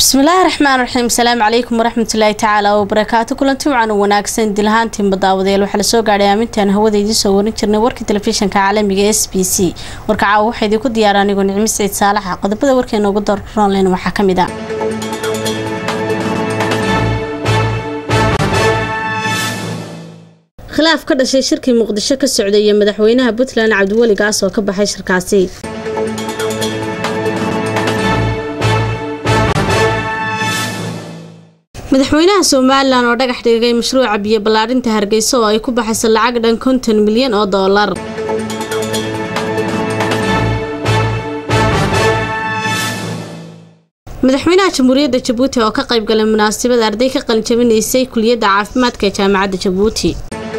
bismillaahi raxmaan raxiim asalaamu calaykum waraxmatullaahi tacaala wabarakaatu kulanti wacan wanaagsan dilahaantiinba daawadayaal waxaa lasoo gaadhay aamintaan hawada idiin soo warin jirnay warka telefishinka caalamiga s b c warka caawa waxaa idinku diyaara anigoo nicmo saciid saalaxa qodobada warkeena ugu daroonlen waxaa ka mid a khilaaf ka dhashay shirkii muqdisho ka socday iyo madaxweynaha puntland cabdiweli gaas oo ka baxay shirkaasi madaxweynaha somalilan oo dhagax dhigay mashruuca biyo ballaadhinta hargeysa oo ay ku baxayso lacag dhan konton milyan oo doolar madaxweynaha jamhuuriyadda jabuuti oo ka qayb galay munaasabad arday ka qalinjabinaysay kuliyadda caafimaadka ee jaamacadda jabuuti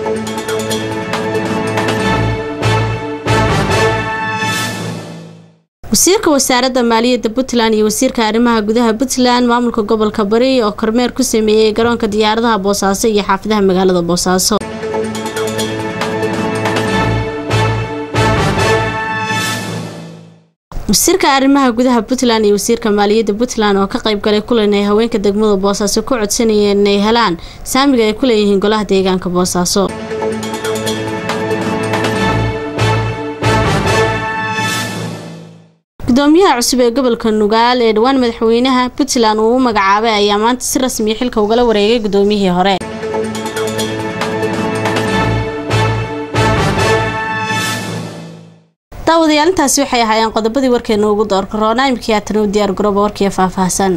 wasiirka wasaaradda maaliyadda puntland iyo wasiirka arrimaha gudaha puntland maamulka gobolka bari oo kormeer ku sameeyey garoonka diyaaradaha boosaaso iyo xaafidaha magaalada boosaaso wasiirka arrimaha gudaha puntland iyo wasiirka maaliyadda puntland oo ka qayb galay kulan ay haweenka degmada boosaaso ku codsanayeen inay helaan saamiga ay ku leeyihiin golaha deegaanka boosaaso gudoomiyaha cusub ee gobolka nugaal ee dhowaan madaxweynaha puntland uu u magacaabay ayaa maanta si rasmiya xilka ugala wareegay gudoomiyihii hore daawadayaal intaasi waxay ahaayeen qodobadii warkeena ugu doorka roona imikii haatan u diyaar garooba warkiiyo faahfaahsan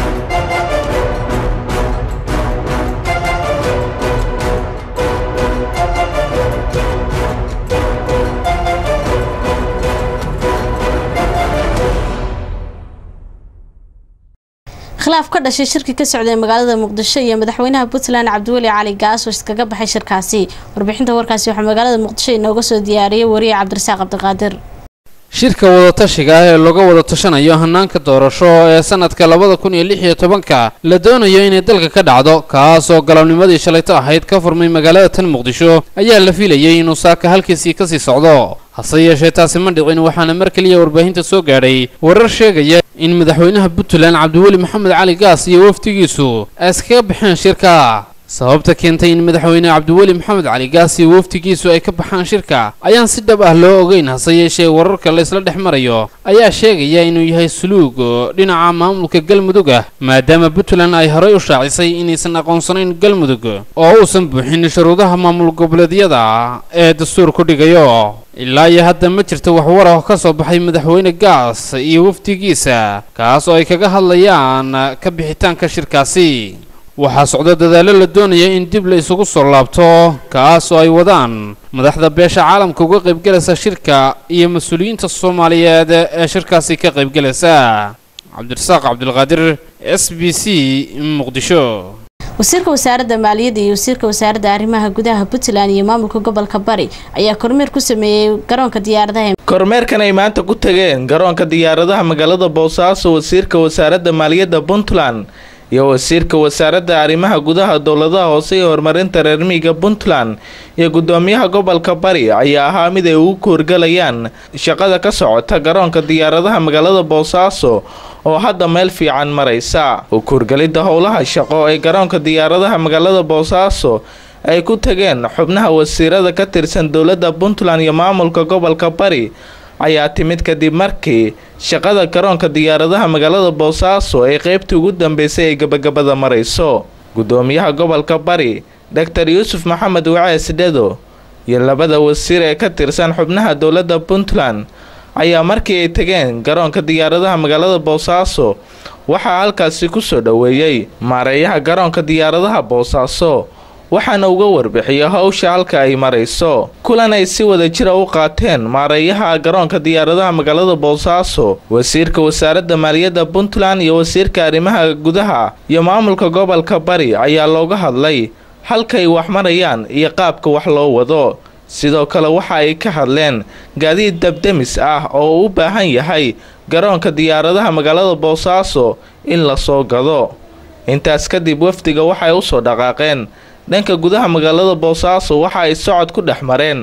khilaaf ka dhashay shirki ka socday magaalada muqdisho iyo madaxweynaha puntland cabdiweli cali gaas oo iskaga baxay shirkaasi warbixinta warkaasi waxaa magaalada muqdisho inooga soo diyaariyay wariye cabdirasaaq cabdiqaadir shirka wadatashiga ah ee looga wada tashanayo hanaanka doorasho ee sanadka labada kun iyo lix iyo tobanka la doonayo inay dalka ka dhacdo kaas oo galabnimadii shalayto ahayd ka furmay magaalada tan muqdisho ayaa la filayay inuu saaka halkiisii kasii socdo hase yeeshee taasi ma dhicin waxaana mar keliya warbaahinta soo gaadhay warar sheegaya in madaxweynaha puntland cabdiweli maxamed cali gaas iyo wafdigiisu ay iskaga baxeen shirka sababta keentay in madaxweyne cabdiweli maxamed cali gaas iyo wafdigiisu ay ka baxaan shirka ayaan si dhab ah loo ogeyn hase yeeshee wararka la isla dhex marayo ayaa sheegaya inuu yahay suluug dhinaca maamulka galmudug ah maadaama puntland ay horey u shaacisay inaysan aqoonsanayn galmudug oo uusan buuxin shuruudaha maamul goboleedyada ee dastuurku dhigayo ilaa iyo hadda ma jirto waxwar ah ka soo baxay madaxweyne gaas iyo wafdigiisa kaas oo ay kaga hadlayaan ka bixitaanka shirkaasi waxaa socdo dadaallo la doonaya in dib la isugu soo laabto kaas oo ay wadaan madaxda beesha caalamka uga qaybgelaysa shirka iyo mas-uuliyiinta soomaaliyeed ee shirkaasi ka qaybgelaysa cabdirasaaq cabdilqaadir s b c muqdisho wasiirka wasaaradda maaliyadda iyo wasiirka wasaaradda arrimaha gudaha puntland iyo maamulka gobolka bari ayaa kormeer ku sameeyey garoonka diyaaradaha kormeerkan ay maanta ku tageen garoonka diyaaradaha magaalada boosaaso wasiirka wasaaradda maaliyadda puntland iyo wasiirka wasaaradda arrimaha gudaha dowladaha hoose iyo horumarinta reer miyiga puntland iyo gudoomiyaha gobolka bari ayaa ahaa mid ay ugu koorgalayaan shaqada ka socota garoonka diyaaradaha magaalada boosaaso oo hadda meel fiican maraysa u koorgelidda howlaha shaqo ee garoonka diyaaradaha magaalada boosaaso ay ku tageen xubnaha wasiirada ka tirsan dowladda puntland iyo maamulka gobolka bari ayaa timid kadib markii shaqada garoonka diyaaradaha magaalada boosaaso ee qeybtii ugu dambeysay ay gabagabada marayso gudoomiyaha gobolka bari doctor yuusuf maxamed wacees dhedo iyo labada wasiir ee ka tirsan xubnaha dowladda puntland ayaa markii ay tageen garoonka diyaaradaha magaalada boosaaso waxaa halkaasi kusoo dhoweeyey maareeyaha garoonka diyaaradaha boosaaso waxaana uga warbixiya howsha halka ay marayso kulan ay si wada jira u qaateen maareeyaha garoonka diyaaradaha magaalada boosaaso wasiirka wasaaradda maaliyadda puntland iyo wasiirka arrimaha gudaha iyo maamulka gobolka bari ayaa looga hadlay halkay wax marayaan iyo qaabka wax loo wado sidoo kale waxa ay ka hadleen gaadiid dabdemis ah oo u baahan yahay garoonka diyaaradaha magaalada boosaaso in lasoo gado intaas kadib wafdiga waxay usoo dhaqaaqeen dhanka gudaha magaalada boosaaso waxa ay socod ku dhex mareen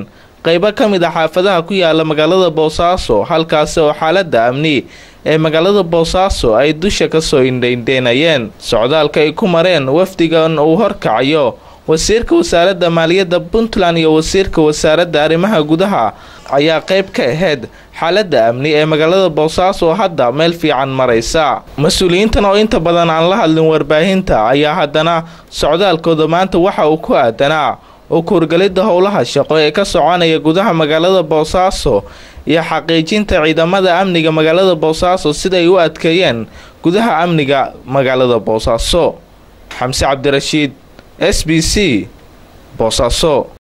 qeybo ka mid a xaafadaha ku yaala magaalada boosaaso halkaasi oo xaalada amni ee magaalada boosaaso ay dusha kasoo indhaindheynayeen socdaalka ay ku mareen wafdigan uu horkacayo wasiirka wasaaradda maaliyadda puntland iyo wasiirka wasaaradda arrimaha gudaha ayaa qeyb ka ahayd xaaladda amni ee magaalada boosaaso oo hadda meel fiican maraysa mas-uuliyiintan oo inta badan aan la hadlin warbaahinta ayaa haddana socdaalkooda maanta waxa uu ku aadanaa oo kuurgelidda howlaha shaqo ee ka soconaya gudaha magaalada boosaaso iyo xaqiijinta ciidamada amniga magaalada boosaaso siday u adkeeyeen gudaha amniga magaalada boosaaso xamse cabdirashiid s b c boosaaso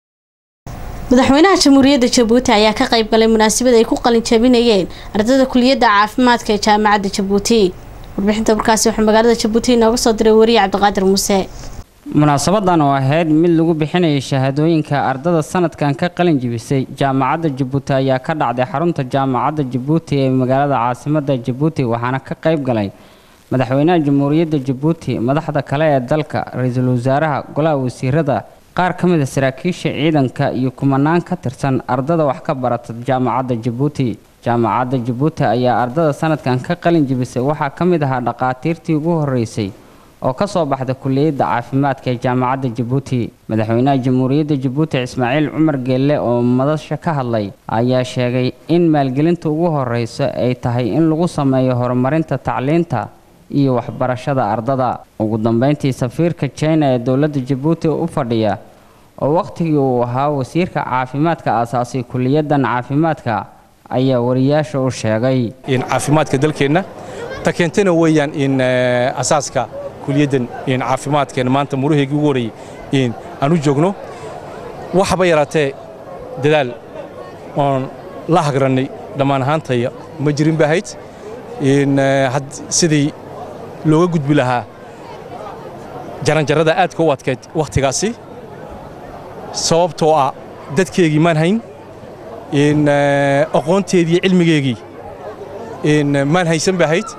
madaxweynaha jamhuuriyadda jabuuti ayaa ka qayb galay munaasabad ay ku qalin jabinayeen ardayda kuliyadda caafimaadka ee jaamacadda jabuuti warbixinta warkaasi waxaa magaalada jabuuti inooga soo diray wariye cabdiqaadir muuse munaasabadan oo ahayd mid lagu bixinayay shahaadooyinka ardada sanadkan ka qalin jibisay jaamacadda jabuuti ayaa ka dhacday xarunta jaamacadda jabuuti ee magaalada caasimadda jabuuti waxaana ka qayb galay madaxweynaha jamhuuriyadda jabuuti madaxda kale ee dalka ra-iisul wasaaraha golaha wasiirada qaar ka mid a saraakiisha ciidanka iyo kumanaan ka tirsan ardada wax ka barata jaamacadda jabuuti jaamacadda jabuuti ayaa ardada sanadkan ka qalin jibisay waxaa ka mid ahaa dhaqaatiirtii ugu horeysay oo ka soo baxda kuliyadda caafimaadka ee jaamacadda jabuuti madaxweynaha jamhuuriyadda jabuuti ismaaciil cumar geelle oo madasha ka hadlay ayaa sheegay in maalgelinta ugu horeysa ay tahay in lagu sameeyo horumarinta tacliinta iyo waxbarashada ardada ugu dambeyntii safiirka china ee dowladda jabuuti u fadhiya oo wakhtigii uu ahaa wasiirka caafimaadka aasaasay kuliyadan caafimaadka ayaa wariyaasha u sheegay in caafimaadka dalkeenna ta keentana weeyaan in asaaska kuliyaddan in caafimaadkeena maanta muruheygii ugu horreeyey in aan u joogno waxba yaraatee dadaal oon la hagrannay dhammaan ahaantaya ma jirin ba ahayd in sidii looga gudbi lahaa jaranjarrada aadka u adkayd wakhtigaasi sababtoo ah dadkeegii maan hayn in aqoonteedii cilmigeegii in maan haysan ba ahayd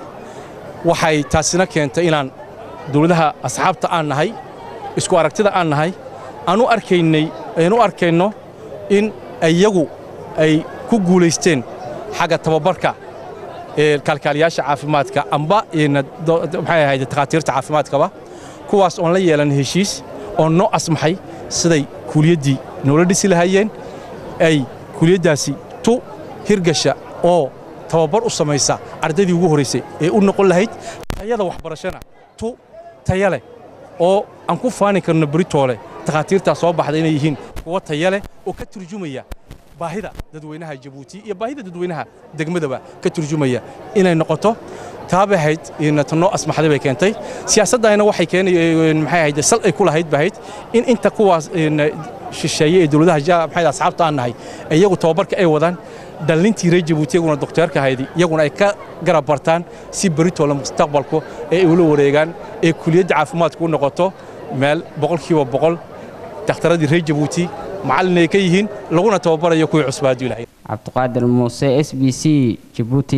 waxay taasina keentay inaan dawladaha asxaabta aan nahay isku aragtida aan nahay aan u arkaynay aan u arkayno in iyagu ay ku guulaysteen xagga tababarka kaalkaaliyaasha caafimaadka amba maxay ahayd takhaatiirta caafimaadkaba kuwaas oon la yeelan heshiis oo noo asmaxay siday kuuliyaddii noola dhisi lahaayeen ay kuuliyaddaasi tu hirgasha oo tababar u samaysa ardaydii ugu horraysay ee u noqon lahayd tayada waxbarashana tu taya leh oo aan ku faani karno beritoole takhaatiirtaa soo baxda inay yihiin kuwa taya leh oo ka turjumaya baahida dadweynaha jabuuti iyo baahida dadweynaha degmadaba ka turjumaya inay noqoto taabay ahayd tanoo asmaxday bay keentay siyaasaddayna waxay keenay maxay ahayd sal ay ku lahayd bahayd in inta kuwaas shisheeye ee dowladaha maxay asxaabta aan nahay iyagu tababarka ay wadaan dhallintii reer jabuuti iyaguna dokteerka haydi iyaguna ay ka garab bartaan si beritoola mustaqbalku ee ay ula wareegaan ee kuliyadda caafimaadku u noqoto meel boqolkiiba boqol dakhtaradii reer jabuuti macallin ay ka yihiin laguna tababarayo kuwii cusba hadduu ilahay cabdiqaadir muuse s b c jabuuti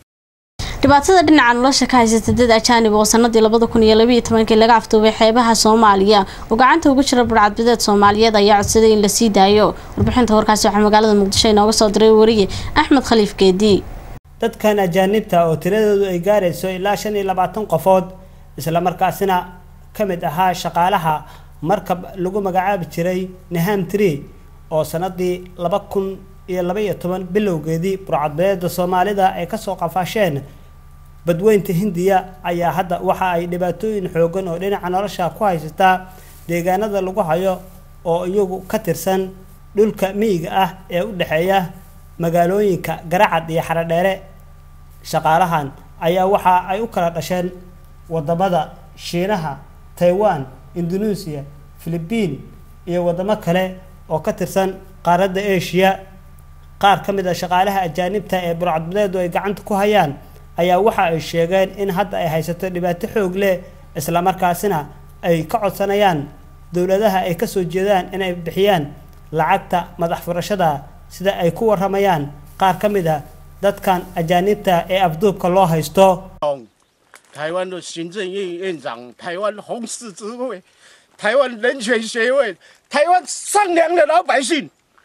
dhibaatada dhinaca nolosha ka haysata dad ajaanib oo sanadii labada kun iyo labaiyo tobankii laga afduubay xeebaha soomaaliya oo gacanta ugu jira burcadbadeed soomaaliyeed ayaa codsaday in la sii daayo warbixinta warkaasi waxaa magaalada muqdisho inooga soo diray wariye axmed khaliif geedi dadkan ajaanibta oo tiradoodu ay gaarayso ilaa shan iyo labaatan qofood islamarkaasina ka mid ahaa shaqaalaha markab lagu magacaabi jiray naham tree oo sanadii laba kun iyo labaiyo toban bilowgeedii burcadbadeeda soomaalida ay kasoo qafaasheen badweynta hindiya ayaa hadda waxa ay dhibaatooyin xoogan oo dhinaca nolosha ku haysataa deegaanada lagu hayo oo iyagu ka tirsan dhulka miyiga ah ee u dhexeeya magaalooyinka garacad iyo xaradheere shaqaalahan ayaa waxa ay u kala dhasheen wadamada shiinaha taiwan indonesia philibiin iyo wadamo kale oo ka tirsan qaaradda asia qaar ka mid a shaqaalaha ajaanibta ee burcadbadeedu ay gacanta ku hayaan ayaa waxa ay sheegeen in hadda ay haysato dhibaato xoog leh islamarkaasina ay ka codsanayaan dowladaha ay kasoo jeedaan inay bixiyaan lacagta madax furashada sida ay ku waramayaan qaar ka mid a dadkan ajaanibta ee afduubka loo haysto 台湾的行政院院长、台湾红十字会、台湾人权协会、台湾善良的老百姓，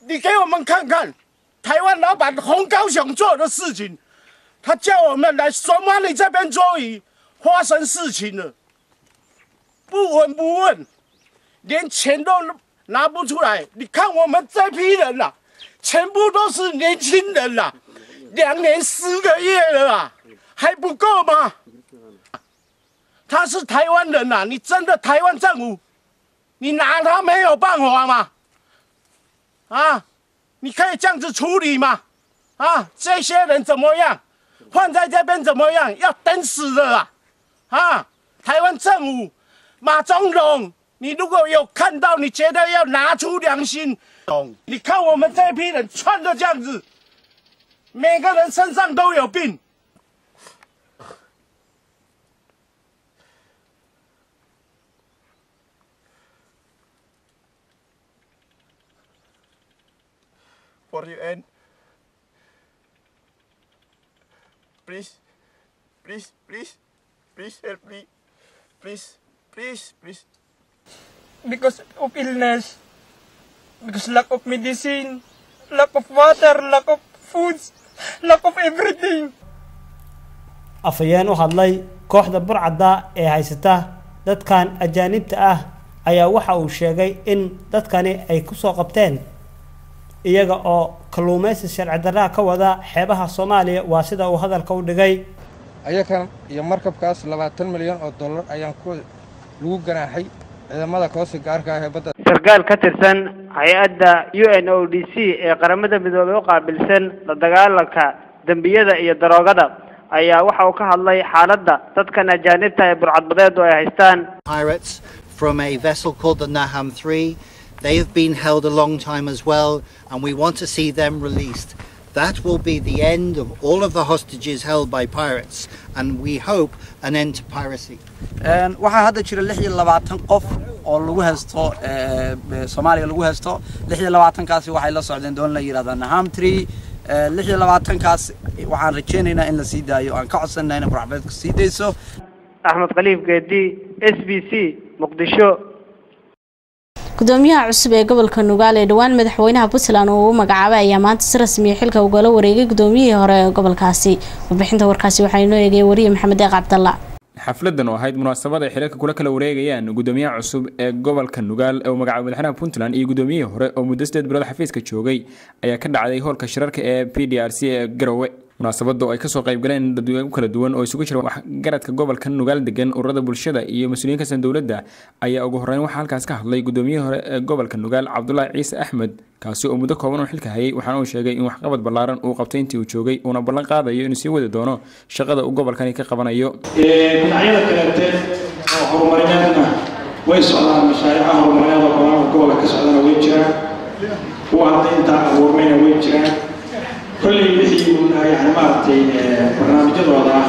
你给我们看看台湾老板洪高雄做的事情，他叫我们来索马里这边捉鱼，发生事情了，不闻不问，连钱都拿不出来。你看我们这批人啦、全部都是年轻人啦、两年十个月了啊，还不够吗？他是台湾人呐、你真的台湾政府，你拿他没有办法吗？啊，你可以这样子处理吗？啊，这些人怎么样？放在这边怎么样？要等死的啊！啊，台湾政府，马总统，你如果有看到，你觉得要拿出良心。懂？你看我们这批人穿的这样子，每个人身上都有病。 for you and please please please please help me please please please because of illness, because lack of medicine, lack of water, lack of foods, lack of everything. afhayeen u hadlay kooxda burcadda ee haysata dadkan ajaanibta ah ayaa waxa uu sheegay in dadkani ay kusoo qabteen iyaga oo kalluumaysi sharci darraa ka wada xeebaha soomaaliya waa sida uu hadalka u dhigay ayakan iyo markabkaas labaatan milyan oo dollar ayaan ku lagu ganaaxay ciidamada koosi gaarka ah ee badda sarkaal ka tirsan hay-adda u n o d c ee qaramada midoobey u qaabilsan la dagaalanka dembiyada iyo daroogada ayaa waxa uu ka hadlay xaaladda dadkan ajaanibta ee burcadbadeedu ay haystaan pirates from a vessel called the Naham 3. They have been held a long time as well, and we want to see them released. That will be the end of all of the hostages held by pirates, and we hope an end to piracy. waxaa hadda jira lix iyo labaatan qof oo lagu haysto soomaaliya lagu haysto lix iyo labaatankaasi waxay la socdeen doon la yidhahda naham tree lix iyo labaatankaas waxaan rajaynaynaa in la sii daayo aan ka codsanayna inay burcbeedku sii dayso axmed khaliif geedi s b c muqdisho gudoomiyaha cusub ee gobolka nugaal ee dhowaan madaxweynaha puntland uu u magacaabay ayaa maanta si rasmiya xilka ugala wareegay gudoomiyihii hore ee gobolkaasi warbixinta warkaasi waxaa inoo eegaya wariye maxamed deeq cabdalla xafladan oo ahayd munaasabad ay xilalka kula kala wareegayaan gudoomiyaha cusub ee gobolka nugaal ee uu magacaabay madaxweynaha puntland iyo gudoomiyihii hore oo muddo sideed bilood xafiiska joogay ayaa ka dhacday hoolka shirarka ee p d r c ee garowe munaasabada oo ay kasoo qayb galeen dadweyne kala duwan oo isugu jira waxgaradka gobolka nugaal degan ururada bulshada iyo mas-uuliyiin kasan dowladda ayaa ugu horreyn waxaa halkaas ka hadlay gudoomiyihii hore ee gobolka nugaal cabdulaahi ciise axmed kaasi oo muddo kooban uu xilka hayay waxaana uu sheegay in waxqabad ballaaran uu qabtay intii uu joogay uuna ballan qaadayo inuu sii wadi doono shaqada uu gobolkani ka qabanayo dhinacyada kaleete oo horumarineedna way socdaan mashaariicaha horumarineed oo badan oo gobolka ka socdana way jiraan kuwa hadda intaa abuurmayna way jiraan kolley wixii uuna yani maaragtay barnaamijyadooda ah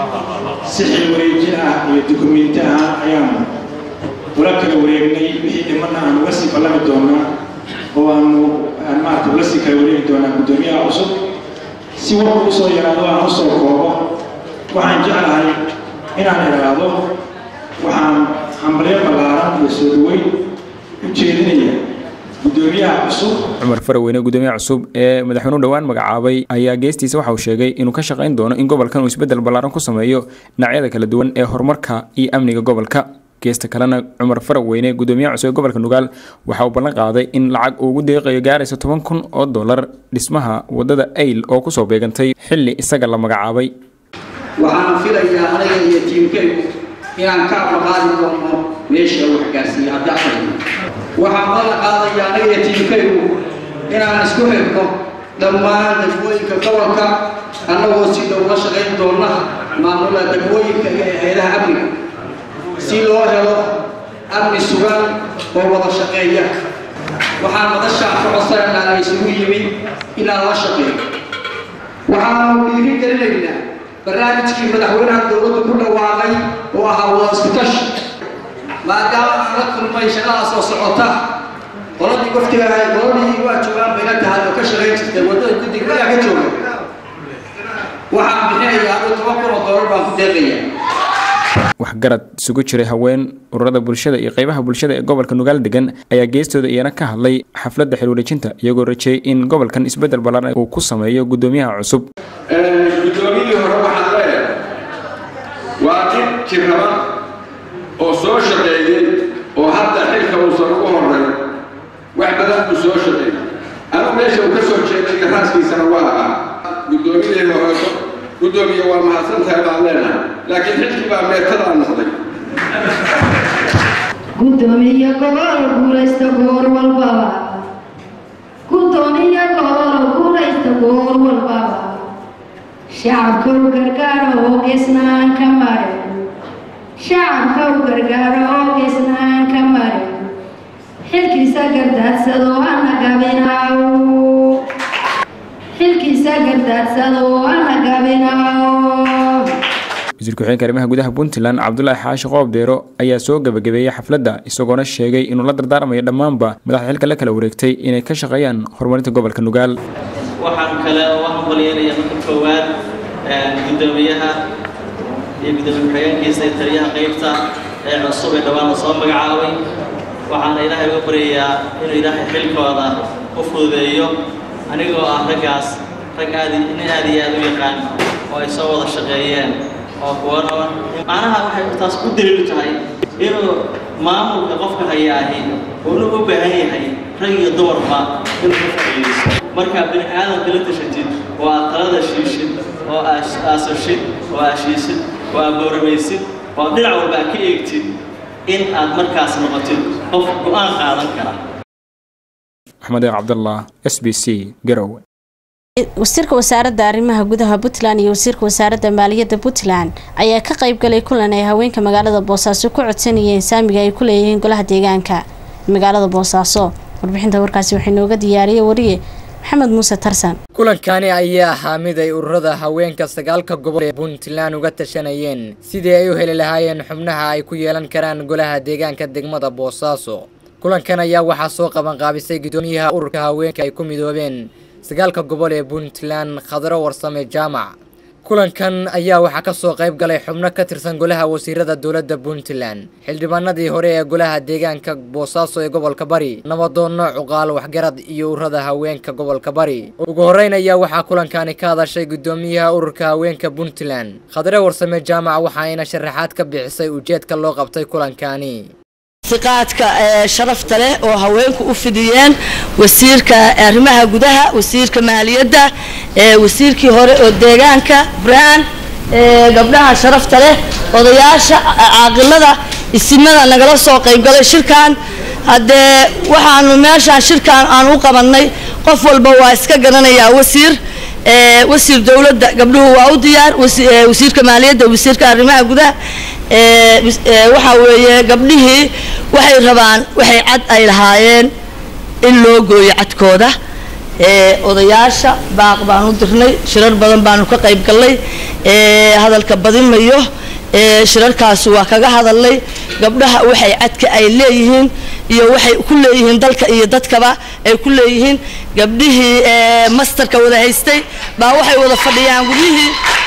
si xil wareejin ah iyo dukumenti ah ayaanu ula kala wareegnay wixii dhimanna aan uga sii ballami doonaa oo aanu aan maaragtay ula sii kala wareegi doonaa guddoomiyaha cusub si warku usoo yaraado aan usoo koobo waxaan jeclahay inaan idhaahdo waxaan hambalyo ballaaran iyo soo dhaweyn u jeedinaya gudoomiyaha cusub cumar faraweyne gudoomiyaha cusub ee madaxweynuhu dhowaan magacaabay ayaa geestiisa waxa uu sheegay inuu ka shaqayn doono in gobolkan uu isbeddel ballaaran ku sameeyo dhinacyada kala duwan ee horumarka iyo amniga gobolka geesta kalena cumar faraweyne gudoomiyaha cusub ee gobolka nugaal waxa uu ballan qaaday in lacag uu ugu deeqayo gaaraysa toban kun oo dollar dhismaha wadada ayl oo kusoo beegantay xilli isaga la magacaabay waxaan filayaa aniga iyo tiimkaygu inaan ka aqbaqaadi doono meesha wax gaarsiiya haddii aqbalino waxaan ballan qaadayaa aniga iyo tiimkaygu inaan isku xirno dhammaan degmooyinka gobolka annagoo si dhow la shaqayn doona maamula degmooyinka iyo hay-adaha amniga si loo helo amni sugan oo wada shaqeeya waxaan madashaan ku codsanaynaa la isugu yimid inaan la shaqeeyo waxaanu dhiiri gelinaynaa barnaamijkii madaxweynaha dowladdu ku dhawaaqay oo ahaa wada isku tashi maadaama aan la kulmay shaqada soo socota qoladii waftiga ahay qoladii waa joogaan bayna tahay oo ka shaqayn jirtay waddada guddiga ayaa ka jooga waxaan bixinayaa adu toban kun oo doolar baan ku deeqaya waxgarad isugu jiray haween ururada bulshada iyo qaybaha bulshada ee gobolka nugaal degan ayaa geestooda iyana ka hadlay xafladda xilwareejinta iyagoo rajeeyay in gobolkan isbeddel ballaaran uu ku sameeyo guddoomiyaha cusub guddoomiyihii hore waxaan leeyahay waa nin jirraban oo soo shaqeeyey oo hadda xilka uusan ugu horray wax badan buu soo shaqeeyey anu meesha uu ka soo jeeday iyo raaskiisana waa ahaa guddoomiyihii horeeto guddoomiye waa mahadsan tahay baan leenahay laakiin xilkii baa meertadaa noqday gudoomiye gobol guulaysta goor walbaba gudoomiye gobol guulaysta goor walbaba shacabka u gargaaro oo geesnaan ka mare shacabka u gargaaro oo geesnaan ka mare xilkiisa gardaadsado ana gabinaaw xilkiisa gardaadsado ana gabinaaw wasiir ku-xigeenka arrimaha gudaha puntland cabdulaahi xaashi qoobdeero ayaa soo gebagabeeyey xafladda isagoona sheegay inuu la dardaarmayo dhammaanba madaxda xilka la kala wareegtay inay ka shaqeeyaan horumarinta gobolka nugaal waxaan kale oo hambalyeynaya marka koowaad guddoomiyaha iyo gudoomiye ku-xigeenkiisa iyo taliyaha qaybta ee cusub ee dhowaan la soo magacaabay waxaana ilaahay uga baryayaa inuu ilaahay xilkooda u fududeeyo anigoo ah raggaas rag aad nin aad iyo aad u yaqaan oo ay soo wada shaqeeyeen oo kuwana macnaha waxay taas ku daliilu tahay inuu maamulka qofka hayaahi uuna u baahan yahay rag iyo dumarba inuu ka faa'iidaysto markaa bini aadamka la tashatid oo aad talada shiishid oo aasashid oo aashiisid oo aad bowramaysid oo aad dhinac walba aad ka eegtid in aad markaas noqotid qof go'aan qaadan kara axmed eeq cabdallah s b c garowe wasiirka wasaaradda arrimaha gudaha puntland iyo wasiirka wasaaradda maaliyadda puntland ayaa ka qaybgalay kulan ay haweenka magaalada boosaaso ku codsanayeen saamiga ay ku leeyihiin golaha deegaanka magaalada boosaaso warbixinta warkaasi waxay nooga diyaariyey wariye maxamed muuse tarsan kulankani ayaa ahaa mid ay ururada haweenka sagaalka gobol ee puntland uga tashanayeen sidii ay u heli lahaayeen xubnaha ay ku yeelan karaan golaha deegaanka degmada boosaaso kulankan ayaa waxaa soo qabanqaabisay guddoomiyaha ururka haweenka ay ku midoobeen sagaalka gobol ee puntland khadro warsame jaamac kulankan ayaa waxaa ka soo qayb galay xubno ka tirsan golaha wasiirada dowladda puntland xildhibaanadii hore ee golaha deegaanka boosaaso ee gobolka bari nabadoonno cuqaal waxgarad iyo ururada haweenka gobolka bari ugu horreyn ayaa waxaa kulankani ka hadashay guddoomiyaha ururka haweenka puntland khadre warsame jaamac waxaayna sharaxaad ka bixisay ujeedka loo qabtay kulankani iqaadka sharafta leh oo haweenku u fidiyeen wasiirka arrimaha gudaha wasiirka maaliyadda wasiirkii hore oo deegaanka braan gabdhaha sharafta leh odayaasha caaqilada isimada nagala soo qaybgalay shirkan haddee waxaanu meeshaan shirkan aan u qabannay qof walba waa iska garanayaa wasiir wasiir dowladda gabdhuhu waa u diyaar wasiirka maaliyadda wasiirka arrimaha gudaha waxaa weeye gabdhihii waxay rabaan waxay cad ay lahaayeen in loo gooyo cadkooda odayaasha baaq baan u dirnay shirar badan baanu ka qayb gallay hadalka badimayo shirarkaasi waa kaga hadalnay gabdhaha waxay cadka ay leeyihiin iyo waxay ku leeyihiin dalka iyo dadkaba ay ku leeyihiin gabdhihii masterka wada haystay baa waxay wada fadhiyaan guryihii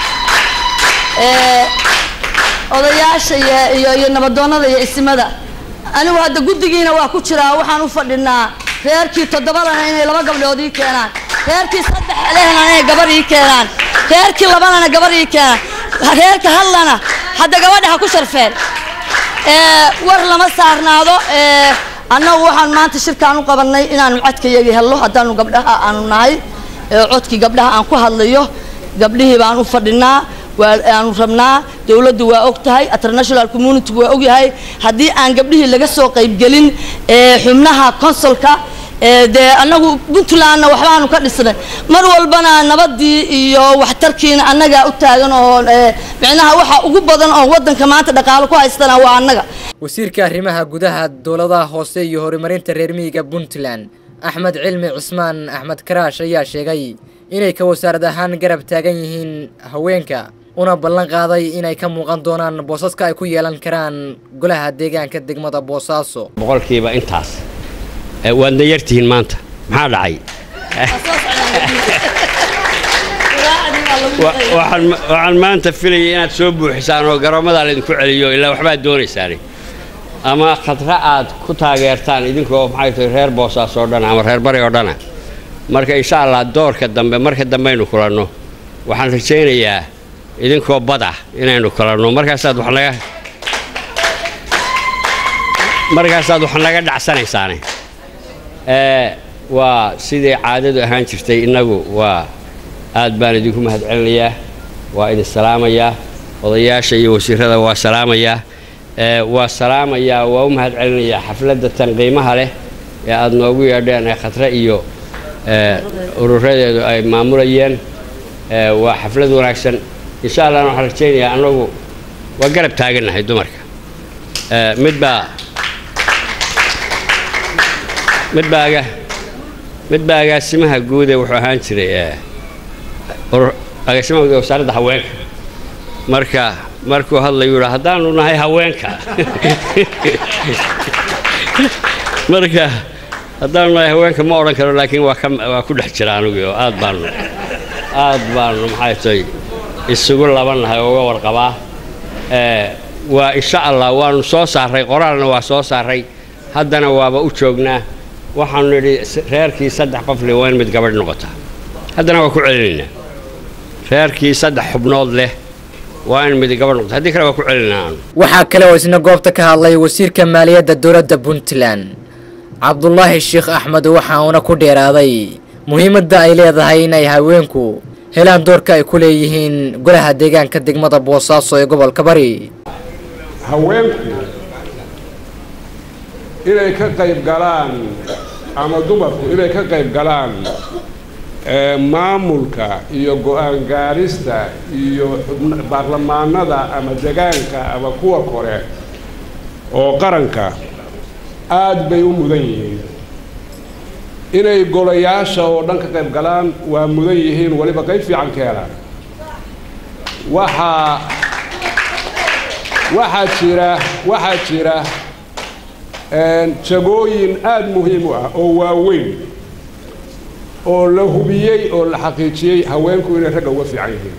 odayaasha iyo iyo nabadoonnada iyo isimada anigu hadda guddigiina waa ku jiraa waxaan u fadhinaa reerkii toddobadana inay laba gabdhood ii keenaan reerkii saddex lehna inay gabar ii keenaan reerkii labanana gabar ii keenaan reerka hallana hadda gabadha ha ku sharfeen war lama saarnaado annagu waxaan maanta shirkaan u qabannay inaanu codkayagii hello haddaanu gabdhaha aanu nahay codkii gabdhaha aan ku hadlayo gabdhihii baan u fadhinaa waa aanu rabnaa dowladdu waa og tahay international community waa og yahay haddii aan gabdhihii laga soo qaybgelin xubnaha consulka dee annagu puntlandna waxbaanu ka dhisnay mar walbana nabadii iyo waxtarkiina annagaa u taagan oo micnaha waxa ugu badan oo waddanka maanta dhaqaalo ku haystana waa annaga wasiirka arrimaha gudaha dowladaha hoose iyo horumarinta reer miyiga puntland axmed cilmi cusmaan axmed karaash ayaa sheegay inay ka wasaarad ahaan garab taagan yihiin haweenka una ballan qaaday inay ka muuqan doonaan boosaska ay ku yeelan karaan golaha deegaanka degmada boosaaso boqolkiiba intaas waadna yartihiin maanta maxaa dhacay wa- waxaan ma- waxaan maanta filayay inaad soo buuxisaan oo garoommadaa laydinku celiyo ilaa waxbaad doonaysaani ama khadra aad ku taageertaan idinkoo maxay tahay reer boosaas oo dhan ama reer bari oo dhana marka insha allah doorka dambe marka dambaynu kulanno waxaan rajaynayaa idinkoo bada inaynu kulanno markaasaad wax naga markaasaad wax naga dhacsanaysaane ee waa sidii caadadu ahaan jirtay innagu waa aad baan idinku mahadcelinayaa waa idin salaamayaa odayaasha iyo wasiirada waa salaamayaa ee waa salaamayaa waa u mahadcelinayaa xafladda tan qiimaha leh ee aad noogu yeedheen ee khatre iyo ee ururadeedu ay maamulayeen ee waa xaflad wanaagsan insha allahna waxaan rajaynayaa annagu waa garab taagannahay dumarka ee mid baa mid baa aga mid baa agaasimaha guud ee wuxuu ahaan jiray ee urur- agaasimaha guud ee wasaaradda haweenka marka markuu hadlayu yidhaa haddaanu nahay haweenka marka haddaanu nahay haweenka ma odhan karo laakiin waa ka waa ku dhex jira anugu oo aad baanu aad baanu maxay tahay isugu labannahay oo uga warqabaa ee waa insha allah waanu soo saaray qoraalna waa soo saaray haddana waaba u joognaa waxaanu nidhi s- reerkii saddex qof leh waa in mid gabadh noqota haddana waa ku celinaynaa reerkii saddex xubnood leh waa in mid gabadh noqota haddii kale waa ku celinaynaa aanu waxaa kale oo isna goobta ka hadlay wasiirka maaliyadda dowladda puntland cabdulaahi sheekh axmed waxa uuna ku dheeraaday muhiimadda ay leedahay inay haweenku helaan doorka ay ku leeyihiin golaha deegaanka degmada boosaaso ee gobolka bari haweenku inay ka qayb galaan ama dumarku inay ka qayb galaan ee, maamulka iyo go-aan gaarista iyo xubn- baarlamaanada ama degaanka ama kuwa kore oo qaranka aad bay u mudan yihiin inay golayaasha oo dhan ka qayb galaan waa mudan yihiin weliba qayb fiican ka helaan waxaa waxaa jira waxaa jira een, jagooyin aada muhiim u ah oo waaweyn oo la hubiyey oo la xaqiijiyey haweenku inay ragga uga fiican yihiin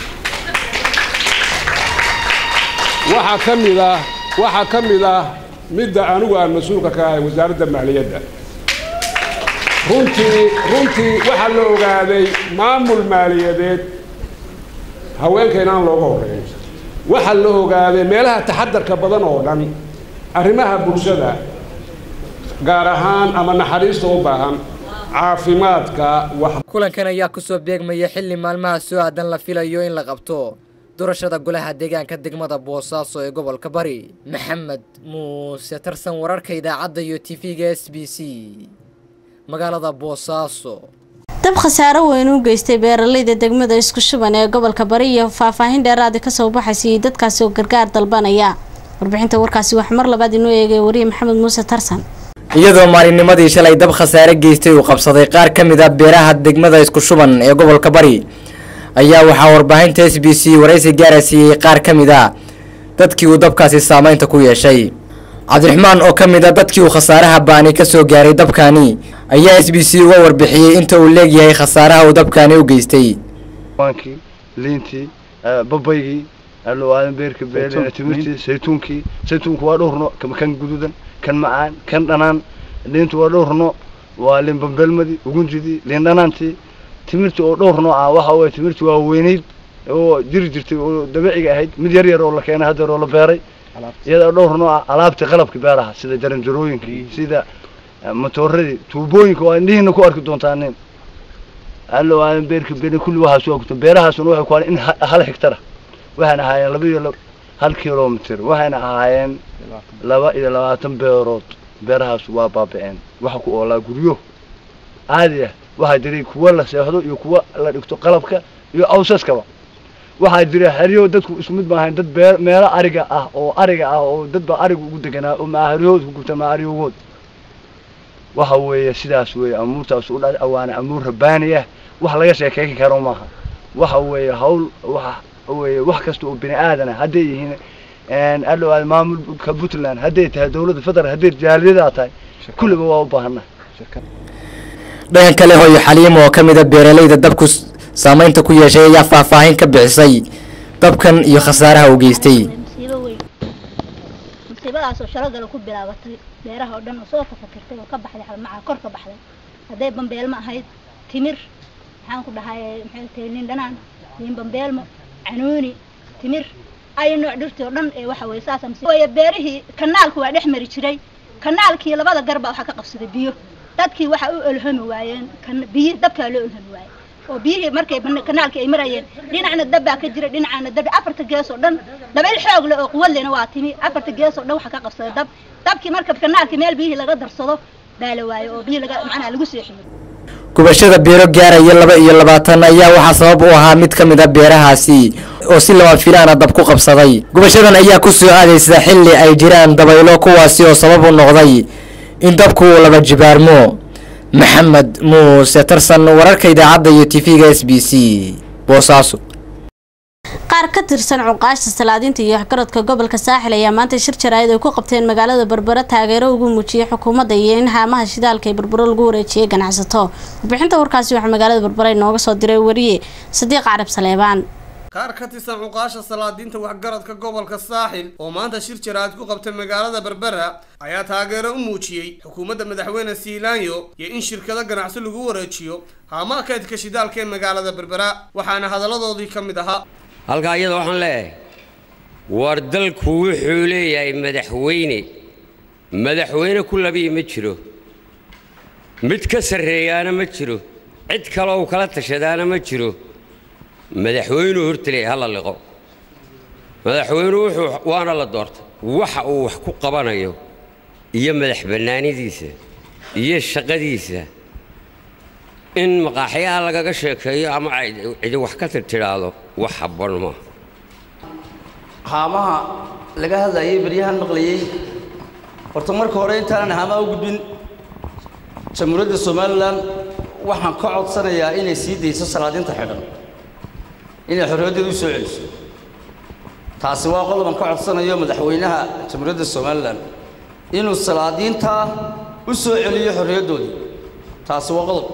waxaa ka mid ah waxaa ka mid ah midda anigu aan mas-uulka ka ahay wasaaradda maaliyadda runtii runtii waxaa la ogaaday maamul maaliyadeed haweenka inaan looga horreyn waxaa la ogaaday meelaha taxadarka badan oo dhan arrimaha bulshada gaar ahaan ama naxariista u baahan caafimaadka wax kulankan ayaa kusoo beegmaya xilli maalmaha soo aadan la filayo in la qabto doorashada golaha deegaanka degmada boosaaso ee gobolka bari maxamed muuse tarsan wararka idaacadda iyo tv-ga s b c magaalada boosaaso dab khasaaro weyn u geystay beeraleyda degmada isku shuban ee gobolka bari iyo faahfaahin dheeraadi kasoo baxaysa iyo dadkaasi oo gargaar dalbanaya warbixinta warkaasi wax mar labaad inoo eegay wariye maxamed muuse tarsan iyadoo maalinnimadii shalay dab khasaare geystay uu qabsaday qaar ka mid ah beeraha degmada isku shuban ee gobolka bari ayaa waxaa warbaahinta s b c waraysi gaara siiyey qaar ka mid a dadkii uu dabkaasi saameynta ku yeeshay cabdiraxmaan oo ka mid a dadkii uu khasaaraha baani ka soo gaaray dabkaani ayaa s b c uga warbixiyey inta uu leegyahay khasaaraha uu dabkaani u geystay waankii liintii eh, babaygii alowaadan beerka beelena timirtii saytuunkii saytuunku waa dhowr nooc kan- kan guduudan kan macaan kan dhanaan liintu waa dhowr nooc waa liin bambelmadii ugunjidii liin dhanaantii timirtii oo dhowr nooc ah waxa waye timirtii waa weynayd oo jiri jirtay oo dabiiciga ahayd mid yar yar oo la keenay haddeer oo la beeray iyada dhowr nooc ah alaabtii qalabkii beeraha sida jaranjarooyinkii sida eh, matooradii tuubooyinka waa indhihiina ku arki doontaa nin allo aadan beerka beerin kulli waxaas waa gurta beerahaasuna waxay ku in ha- hal hektara waxayna ahaayeen laba iyo lab- hal kilomitir waxayna ahaayeen laba iyo labaatan beerood beerahaas waa baaba'een waxa ku oolaa guryo caadi ah waxaa jiray kuwa la seexdo iyo kuwa la dhigto qalabka iyo awsaskaba waxaa jira xeryo dadku isku mid maahayn dad beer meelo ariga ah oo ariga ah oo dad baa ariga ugu deganaa oo maaharyahood ku gubta maahariyogood waxa weeye sidaas weeye amuurtaas u dha awaana amuur rabbaani ah wax laga sheekeyni karo maaha waxa weeye hawl waxa weeye wax kasta oo bini aadana hadday yihiin adhowaad maamulka puntland hadday tahay dowladda federal hadday jaaliyada tahay kulliba waa u baahana dhanka kale hooyo xaliimo oo ka mid a beeralayda dabku s- saameynta ku yeeshay ayaa faahfaahin ka bixisay dabkan iyo khasaaraha uu geystay musiibo weyn musiibadaasoo shalagala ku bilaabatay beeraha oo dhan oo soo fafakirtay oo ka baxday halmacaa kor ka baxday hadday bambeelmo ahayd timir maxaan ku dhahay maxay tahay nin dhanaan nin bambeelmo canuuni timir ay nooc dhirtii oo dhan ee waxa weye saasa musiibo beerihii kanaalku waa dhex mari jiray kanaalkii labada garba waxaa ka qabsaday biyo dadkii waxa u olhomi waayeen kan biyi dabkaa loo olhomi waayey oo biyihii markay ban- kanaalkii ay marayeen dhinacna dabbaa ka jira dhinacana dab afarta gees oo dhan dabayl xoog leh oo quwad lehna waa timi afarta gees oo dhan waxaa ka qabsaday dab dabkii marka kanaalkii meel biyihii laga darsado baa la waayey oo biyi laga macnaha lagu seexiyo gubashada beero gaaraya laba iyo labaatan ayaa waxaa sabab u ahaa mid ka mid a beerahaasi oo si lama filaana dab ku qabsaday gubashadan ayaa ku soo aadaysa xilli ay jiraan dabaylo kuwaasi oo sabab u noqday in dabku uu laba jibaarmo maxamed muuse tarsan wararka idaacadda iyo tv-ga s b c boosaaso qaar ka tirsan cuqaasha salaadiinta iyo waxgaradka gobolka saaxil ayaa maanta shir jaraa'id ay ku qabteen magaalada berbera taageero ugu muujiyay xukuumadda iyo in haamaha shidaalka ee berbero lagu wareejiyay ganacsato warbixinta warkaasi waxaa magaalada berbera inooga soo diray wariye sadiiq carab saleebaan qaar ka tirsan cuqaasha salaadiinta waxgaradka gobolka saaxil oo maanta shir jaraa'id ku qabtay magaalada berbera ayaa taageero u muujiyey xukuumadda madaxweyne siilaanyo iyo in shirkado ganacsi lagu wareejiyo haamaha kaydka shidaalka ee magaalada berbera waxaana hadalladoodii ka mid ahaa halkaa iyada waxaan leeyahay war dalku wuxuu leeyahay madaxweyne madaxweyne ku labiya ma jiro mid ka sarreeyaana ma jiro cid kale uu kala tashadaana ma jiro madaxweynuu horta leeyahay hala liqo madaxweynu wuxuu waana la doortay waxa uu wax ku qabanayo iyo madax bannaanidiisa iyo shaqadiisa in maqaaxyaha lagaga sheekeeyo ama cidi wax ka tirtidhaahdo wax habboon maaha haamaha laga hadlayay beryahan maqlayey horta marka hore intaanan haamaha u gudbin jamhuuriyadda somalilan waxaan ka codsanayaa inay sii dayso salaadinta xidhan inay xorriyaddeeda u soo celiso taasi waa qodobaan ka codsanayo madaxweynaha jamhuuriyadda somalilan inuu salaadiintaa u soo celiyo xorriyaddoodii taasi waa qodob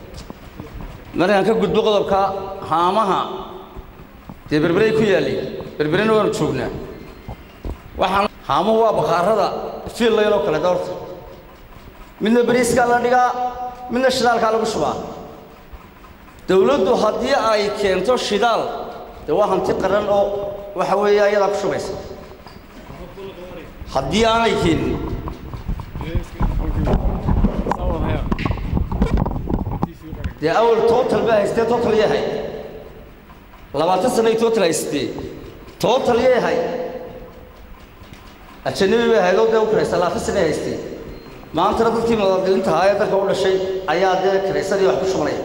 markaan ka gudbo qodobka haamaha dee berberay ku yaalleen berberena waanu joognaa waxaan haamuhu waa baqaarada fiil layloo kale doorta midna beriiskaa la dhigaa midna shidaalkaa lagu shubaa dowladdu haddii ay keento shidaal dee waa hanti qaran oo waxa weeye ayadaa ku shubaysa haddii aanay keenin dee awal total baa haystee total yahay labaatan sanay total haystee total yahay ajanabi bay ahayd oo dee u kiraysa labaatan sanay haystee maantana dadkii madadilinta ahaa ee dalka u dhashay ayaa dee kiraysadii wax ku shubanaya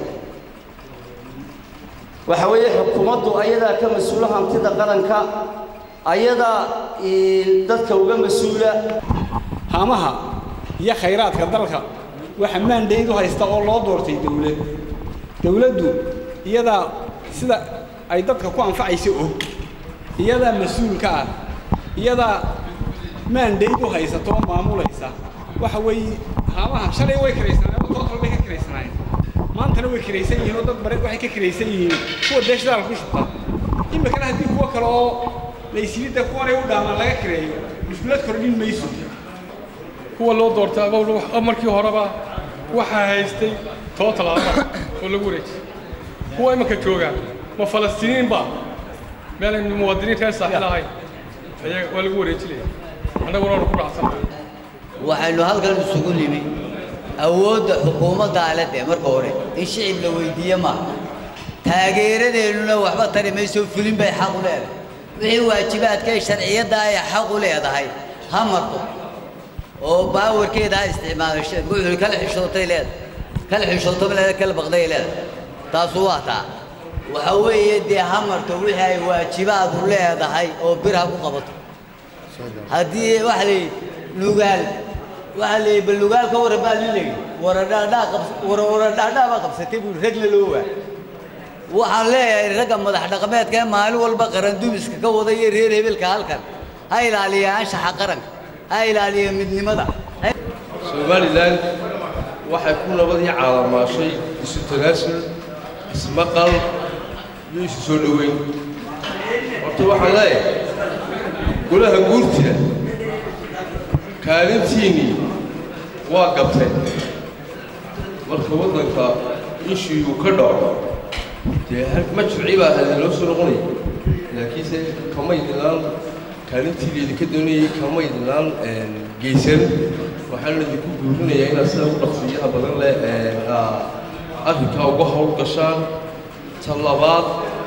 waxa weeye xukuumaddu ayadaa ka mas-uula hantida qaranka ayadaa dadka uga mas-uula haamaha iyo khayraadka dalka waxa maandhayd u haysta oo loo doortay dowlad dowladdu iyadaa sida ay dadka ku anfacaysa og iyadaa mas-uulka ah iyadaa maandhayd u haysata oo maamulaysa waxa weeye haamaha shalay way kiraysanaayeen oo total bay ka kiraysanaayeen maantana way kiraysan yihiin oo dad bareed waxay ka kiraysan yihiin kuwa dee shidaal ku shubta iminkana haddii kuwa kale oo laysilidda kuwanay u dhaamaan laga kireeyo mushkilad kordhin mayso kuwa loo doortay agow markii horeba waxaa haystay total amar oo lagu wareejiyay kuwa imanka jooga ma falastiiniin ba meelan muwaadiniin reer saaxil ahayn ayaga waa lagu wareejinaya annaguna waanu ku raacsanahay waxaynu halkan isugu nimi awoodda xukuumadda alade marka hore in shicib la weydiiye maaha taageeradeennuna waxba tari mayso fulin bay xaq u leedahay wixii waajibaadka ee sharciyadda ay xaq u leedahay ha marto oo baawarkeeda ha isticmaasho wuxuu kala xishootay leedahay kala xishootama leedahay kala baqday leedahay taasu waa taa waxa weeye dee ha marto wixii ay waajibaadu leedahay oo bir ha ku qabato haddii waxa la yidhi lugaal waxaa la yidhi bal lugaal ka warran baa nin layidhi waradhaadhaa qabs wara waradhaadhaa baa qabsatay buu rag la loo waa waxaan leeyahay ragga madax dhaqameedka ee maalin walba qarandumiska ka wada iyo reer hebelka halkan ha ilaaliya anshaxa qaranka ha ilaaliya midnimada somalilan waxay ku nabadii caalamaashay isu tanaasul ismaqal iyo isu soo dhoweyn horta waxaan leeyahay golaha guurtida kaalintiinnii waa gabtay marka waddanka ishii uu ka dhaco dee majmuci baa hadaloo soo noqonaya laakiinse kama idinlaan kaalintii laydinka doonayay kama idinlaan geysan waxaan laydinku guurinayaa inaad sida ugu dhaqsiyaha badan leh arrinkaa uga howl gashaan ta labaad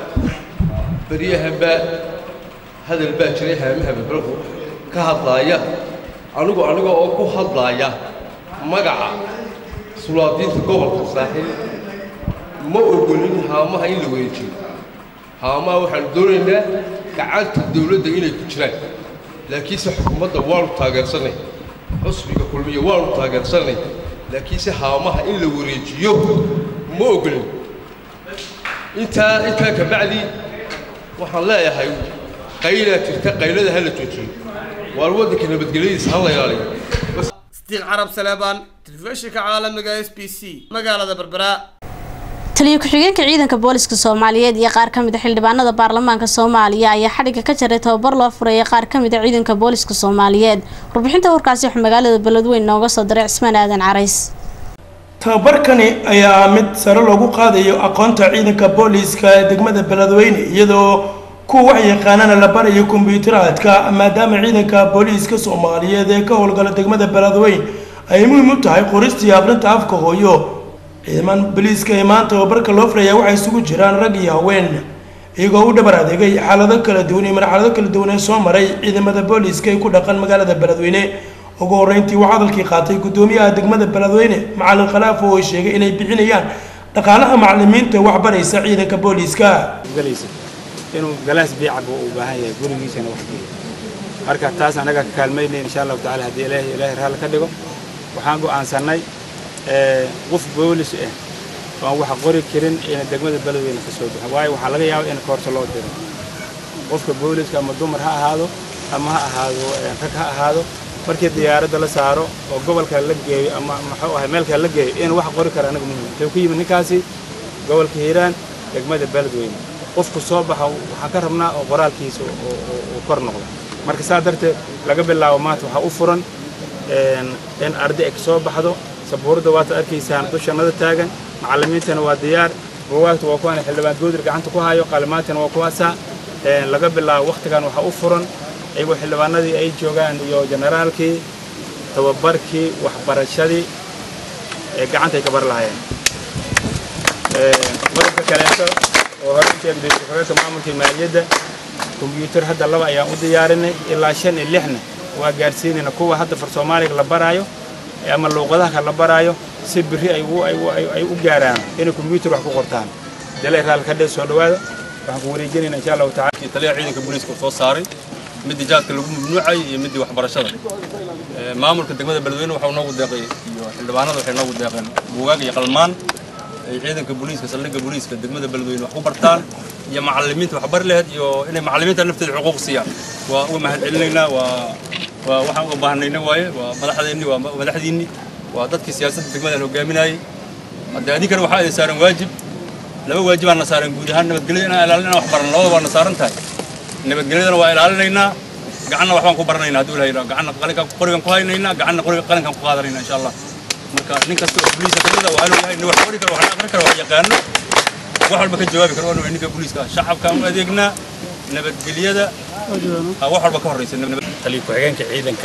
beryahaba hadal baa jiray haamaha beberku ka hadlaaya anigu aniga oo ku hadlaaya magaca sulaadiinta gobolka saaxiil ma ogolin haamaha in la wareejiyo haamaha waxaan doonaynaa gacanta dowladda inay ku jiraan laakiinse xukuumadda waanu taageersanay xusbiga kulmiya waanu taageersanay laakiinse haamaha in la wareejiyo ma ogolin intaa intaa ka bacdi waxaan leeyahay qaylaa jirta qaylada ha la joojiyo waar waddanka nabadgelyadiisa ha la ilaaliyo sidiiq carab saleebaan telefishinka caalamiga s b c magaalada berbera taliyo ku-xigeenka ciidanka booliska soomaaliyeed iyo qaar kamid a xildhibaanada baarlamaanka soomaaliya ayaa xadhigga ka jaray tababar loo furaya qaar kamid a ciidanka booliska soomaaliyeed warbixinta warkaasi wuxuu magaalada beledweyn nooga soo diray cismaan aadan carays tababarkani ayaa ah mid sare loogu qaadayo aqoonta ciidanka booliiska ee degmada beledweyne iyadoo kuwa wax yaqaanana la barayo kombiyuutaraadka maadaama ciidanka booliiska soomaaliyeed ee ka howlgala degmada beledweyne ay muhiim u tahay qoristii abrinta afka hooyo ciidaman booliiska ee maanta tababarka loo furaya waxay isugu jiraan rag iyo haween iyagoo u dhabar adeegay xaalado kala duwan iyo marxalado kala duwan ee soo maray ciidamada booliiska ee ku dhaqan magaalada beledweyne ugu horreyntii waxaa hadalkii qaatay guddoomiyaha degmada beledweyne macalin khalaaf oo ay sheegay inay bixinayaan dhaqaalaha macalimiinta waxbaraysa ciidanka booliiska inuu galaas biicab u baahan yahay gurigiisana wax geeyo marka taas anaga ka kaalmaynay insha allahu tacaala haddii ilaahay ilaahay raali ka dhigo waxaan go'aansannay qof boolis ah oon wax qori karin ina degmada beledweyne ka soo baxo waayo waxaa laga yaaba in koorta loo diro qofka booliska ama dumar ha ahaado ama ha ahaado rag ha ahaado markii diyaaradda la saaro oo gobolka la geeyo ama muxuu ahay meelka la geeyo in wax qori kara anaga muhiim wuxuu ku yimid ninkaasi gobolka hiiraan degmada beledweyne qofku soo baxa waxaan ka rabnaa oo qoraalkiisa uu kor noqdo marka saa darteed laga bilaabo maanta waxaa u furan in arday ay soo baxdo sabuurada waata arkaysaan dushannada taagan macallimiintana waa diyaar buugaagta waa kuwan xildhibaan goodir gacanta ku hayo qalimaantana waa kuwaasaa laga bilaabo wakhtigan waxaa u furan iyagoo xildhibaanadii ay joogaan iyo generaalkii tababarkii waxbarashadii ee gacanta ay ka bar lahaayeen qodobka kaleeto oo hore u sheegday ku-xigeenka maamulka maaliyadda kombiyuutar hadda laba ayaan u diyaarinay ilaa shan iyo lixna waa gaarsiinayna kuwa hadda far soomaaliga la baraayo ama luuqadaha la baraayo si biri ay ay u gaaraan inay kombiyuutar wax ku qortaan dalay raal ka dhee soo dhawaada waxaan ku wareejinaynaa insha allahu tacaala taliyaha ciidanka booliiska soo saaray midii jaadka lagu mamnuucay iyo midii waxbarashada maamulka degmada beledweyne waxaa noogu deeqay iyo xildhibaanada waxay noogu deeqeen buugaag iyo qalmaan ay ciidanka booliiska saldhigga booliiska degmada beledweyne wax ku bartaan iyo macallimiinta wax bari lahayd iyo inay macallimiinta nafteeda xuquuq siiyaan waa uga mahadcelinaynaa waa waa waxaan uga baahnayna waaye waa madaxdeenni waa madaxdiinni waa dadkii siyaasadda degmadan hogaaminayay haddee adinkana waxaa idin saaran waajib laba waajib aan na saaran guud ahaan nabadgelyada inaan ilaalin wax baran labada waa na saaran tahay nabadgelyadana waa ilaalinaynaa gacanna waxbaan ku baranaynaa hadduu ilahay gacanna qalinkaan qorigan ku haynaynaa gacanna qoriga qalinkaan ku qaadanaynaa insha allah marka nin kasta oo booliiska kamid ah waa inuu yahay nin wax qori karo waxna aqrin karo wax yaqaano wax walba ka jawaabi karo waa inuu ninka booliiska ah shacabkaan u adeegnaa nabadgelyada wax walba ka horreysa taliya ku-xigeenka ciidanka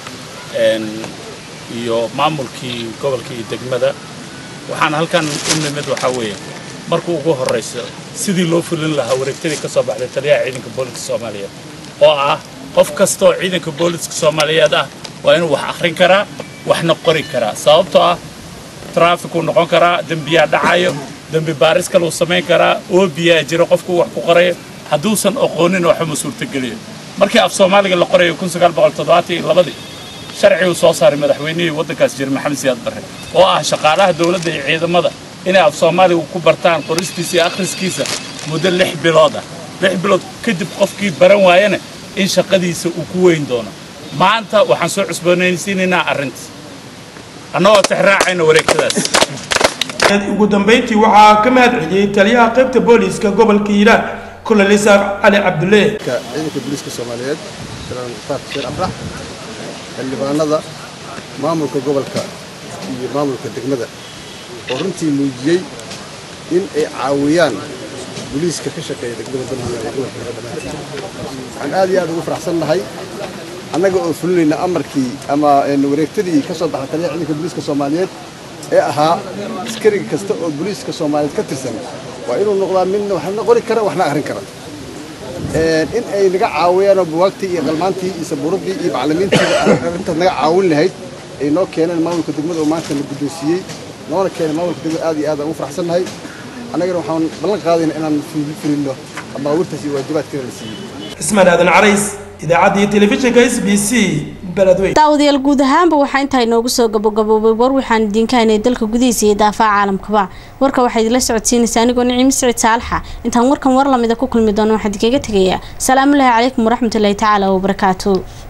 iyo maamulkii gobolka iyo degmada waxaan halkan u nimid waxaa weeye markuu ugu horrayso sidii loo fulin lahaa wareegtadii ka soo baxday taliyaha ciidanka booliska soomaaliyeed oo ah qof kastaoo ciidanka booliska soomaaliyeed ah waa inuu wax akhrin karaa waxna qori karaa sababtoo ah traafikuu noqon karaa dembiyaa dhacayo dembi baaris kaluu samayn karaa oobiyaa jiro qofkuu wax ku qorayo hadduusan aqoonin waxuma suurtogeliyo markii af soomaaliga la qorayo labadii sharciguu soo saaray madaxweynihii waddankaas jira maxamed siyaad barre oo ah shaqaalaha dowladda iyo ciidamada inay af soomaaliga ku bartaan qoristiisa iyo akhriskiisa muddo lix bilood ah lix bilood kadib qofkii baran waayana in shaqadiisa uu ku weyn doono maanta waxaan soo cusboonaysiinaynaa arrinta annagoo tixraacayna wareegtadaas ugu dambeyntii waxaa ka mahad celiyey taliyaha qaybta booliiska gobolka hiiraan kulal isaaq cali cabdulle ciidanka booliiska soomaaliyeed jalaan mukhtaar xuseen afrax xildhibaanada maamulka gobolka iyo maamulka degmada oo runtii muujiyey in ay caawiyaan booliiska ka shaqeeya degmada banhiir ee gobolka hiiraan dhammaantiin waxaan aad iyo aad ugu faraxsan nahay annaga oo fulinayna amarkii ama wareegtadii ka soo baxay taliyaha ciidanka booliiska soomaaliyeed ee ahaa askariga kasta oo booliiska soomaaliyeed ka tirsan waa inuu noqdaa midna waxna qori kara waxna akhrin kara in ay naga caawiyaan oo buwaagtii iyo qalmaantii iyo sabuuradii iyo macallimiintii arrintaas naga caawin lahayd ay noo keeneen maamulka degmada oo maanta la guddoonsiiyey noona keenay maamulka degmada aad iyo aad aan ugu faraxsannahay annagana waxaan ballan qaadayna inaan fulino amaawirtaas iyo waajibaadkeena la siiyey ismaan aadan carays idaacadda iyo telefishinka s b c beledweyn daawadayaal guud ahaanba waxaa intaa inoogu soo gabagaboobay war waxaan idiinka haynay dalka gudihiisa iyo daafaha caalamkaba warka waxaa idinla socodsiinaysaa anigoo nicimi siciid saalaxa intaan warkan war lamida ku kulmi doono waxaan idinkaga tegayaa salaamu laahi calaykum waraxmatullaahi tacaala wabarakaatu